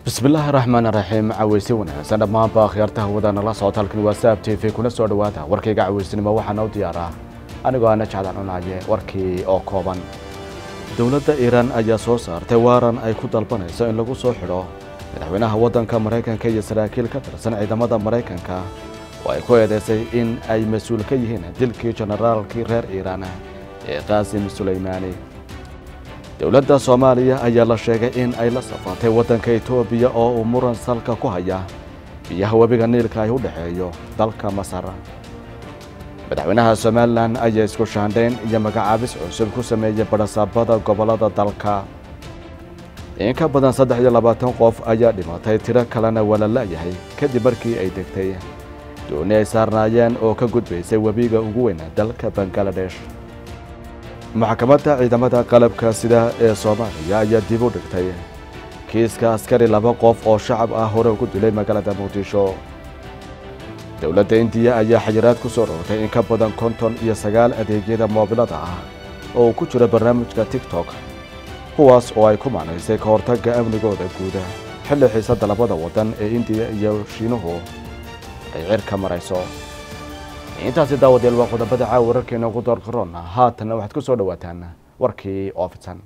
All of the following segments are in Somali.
bismillaahi raxmaan raxiim caweysi wanaagsan dhammaanba akhyaarta hawada nala socota halkan waa saab t v kuna soo dhowaada warkayga caweysinimo waxaana u diyaaraa anigoo ana jecdan cunaye warkii oo kooban dowladda iiraan ayaa soo saartay waaran ay ku dalbanayso in lagu soo xidho madaxweynaha waddanka maraykanka iyo saraakiil ka tirsan ciidamada maraykanka oo ay ku eedaysay in ay mas-uul ka yihiin dilkii jenaraalkii reer iiraan ee qaasim sulaymaani dowladda soomaaliya ayaa la sheegay in ay la safartay waddanka etoobiya oo uu muran salka ku haya biyaha webiga niilka ay u dhexeeyo dalka masar madaxweynaha somalilan ayaa isku shaandhayn iyo magacaabis cusub ku sameeyey badhasaabada gobollada dalka in ka badan saddex iyo labaatan qof ayaa dhimatay tiro kalena waa la la'yahay kadib markii ay degtay dooni ay saarnaayeen oo ka gudbaysay webiga ugu weyn dalka bangaladesh maxkamadda ciidamada qalabka sida ee soomaaliya ayaa dib u dhigtay kiiska askari laba qof oo shacab ah hore ugu dilay magaalada muqdisho dowladda indiya ayaa xayiraad ku soo rogtay in ka badan konton iyo sagaal adeegyada moobilada ah oo uu ku jiro barnaamijka tiktok kuwaas oo ay ku macnaysay ka hortagga amnigooda guuda xilli xiisadda labada waddan ee indiya iyo shiinuhu ay cirka marayso intaasi daawadeel waa qodobada caawa wararkeena ugu doorqaroona haatanna waxaad ku soo dhowaataan warkii oo fidsan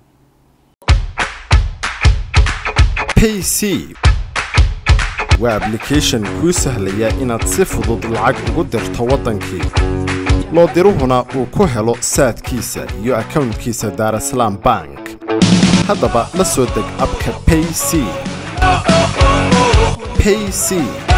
payc waa ablication kuu sahlaya inaad si fudud lacag ugu dirto waddankii loo diruhuna uu ku helo saadkiisa iyo akownkiisa daarasalaam bank haddaba la soo deg abka payc payc